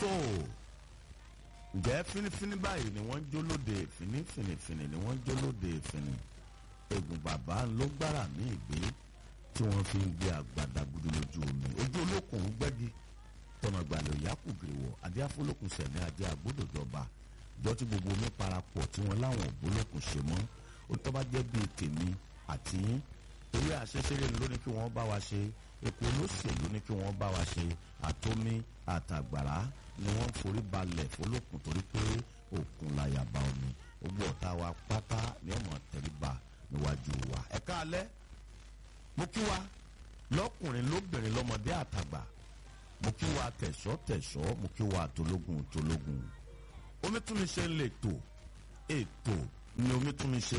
tó ǹjẹ́ fínífíní báyìí ni wọ́n ń jólóde fínífínífíní ni wọ́n ń jólóde fíní egun bàbá ló gbára ní ìgbé tí wọ́n fi ń gbé àgbàdà gudu lójú omi ojú olókùn gbẹ́gi tọ̀nà gbàlẹ̀ òyàkùgìrìwọ̀ adéáfólókùn sẹ̀ní adé àgbódòjọba jọ tí gbogbo omi parapọ̀ tí wọ́n láwọn ògbólókùn ṣe mọ́ ó tọ́ bá jẹ́ bíi tèmi àti yín eré àṣeṣeré ló ní kí wọ́n bá wa ṣe epo olóṣèlú ní kí wọ́n bá wa ṣe àtomi àtàgbàrá ni wọ́n ń forí balẹ̀ fọlọ́kùn torí pé òkun láyàbá omi gbogbo ọ̀tá wa pátá ni ọmọ tẹríba níwájú wa ẹ káalẹ́ mo kí wa lọ́kùnrin lóbìnrin lọ́mọdé àtàgbà mo kí wa tẹ̀sọ́ tẹ̀sọ́ mo kí wa tológun tológun omi tún mi ṣe ń lè tò ètò ni omi tún mi ṣe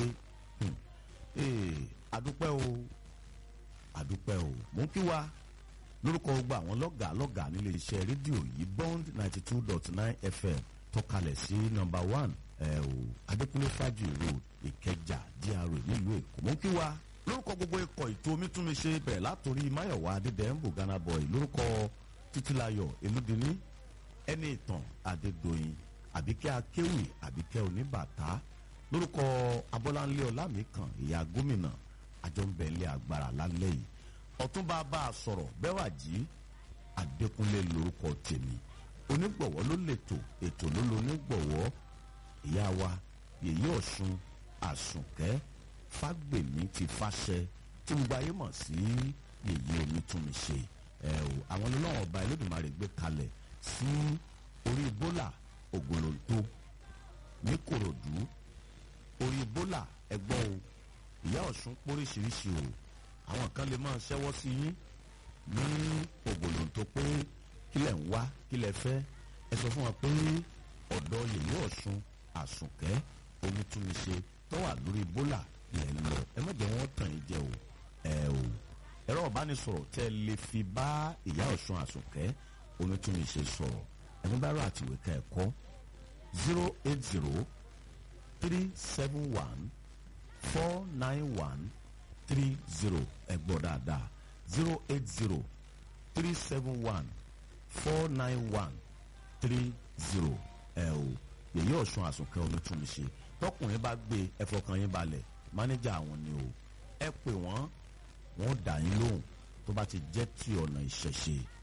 adúpẹ́ o adúpẹ́ o mo kí wa lórúkọ gbogbo àwọn lọ́gàá lọ́gàá nílé iṣẹ́ rédíò yìí bond ninety two dot nine fm tọ́kalẹ̀ sí nọ́mbà one ẹ̀ o adékúnlé fájì road ìkẹjà dra nílùú èkó mo kí wa lórúkọ gbogbo ikọ̀ ètò omítúnmiṣe bẹ̀rẹ̀ látòrí máyọ̀wá adédèmbò ghana boy lórúkọ títílayọ̀ elúdíní ẹni ìtàn adédọ̀yìn àbíkẹ́ akéwì àbíkẹ́ oníbàtà lórúkọ abọ́láńlé ọlámìkan ìyá gómìnà àjọǹbẹ̀lẹ̀ agbára lálẹ́ yìí ọ̀túnba bá a sọ̀rọ̀ bẹ́wàjì adékúnlé lórúkọ tèmi onígbọ̀wọ́ ló lètò ètò ló lo onígbọ̀wọ́ ìyá wa yèyí ọ̀ṣun àsùnkẹ́ fágbèmí ti fàṣẹ tí gbogbo ayé mọ̀ sí yèyí onítúnmíṣe ẹ o àwọn ọlọ́wọ́n ọba ẹlẹ́dùnmarè gbé kalẹ̀ sí orí bólà ògòlóńtó ní kòròdú orí bólà ẹgbọ́n o ìyá ọ̀ṣun póríṣiríṣi o àwọn kan lè máa ṣẹ́wọ́ sí yín ní ògòlóńtó pé kílẹ̀ ń wá kílẹ̀ fẹ́ ẹ sọ fún wa pé ọ̀dọ̀ yèyí ọ̀ṣun àsùnkẹ́ onítúnmíṣe tó wà lórí bólà lẹ̀ ń lọ ẹ má jẹ́ wọ́n tàn yín jẹ o ẹ o ẹ̀rọ ìbánisọ̀rọ̀ tẹ́ lè fi bá ìyá ọ̀ṣun àsùnkẹ́ onítúnmíṣe sọ̀rọ̀ ẹni bá rà àtìwé ká ẹ̀kọ́ zero eight zero three seven one four nine one three zero ẹ gbọ́ dáadáa zero eight zero three seven one four nine one three zero ẹ o yèyí ọ̀ṣun àsùnkẹ́ onítúnmíṣe tọkùnrin bá gbé ẹfọkàn yín balẹ̀ mánéjà àwọn ni o ẹ pè wọ́n wọ́n dà yín lóhùn tó bá ti jẹ́ ti ọ̀nà ìṣẹ̀ṣe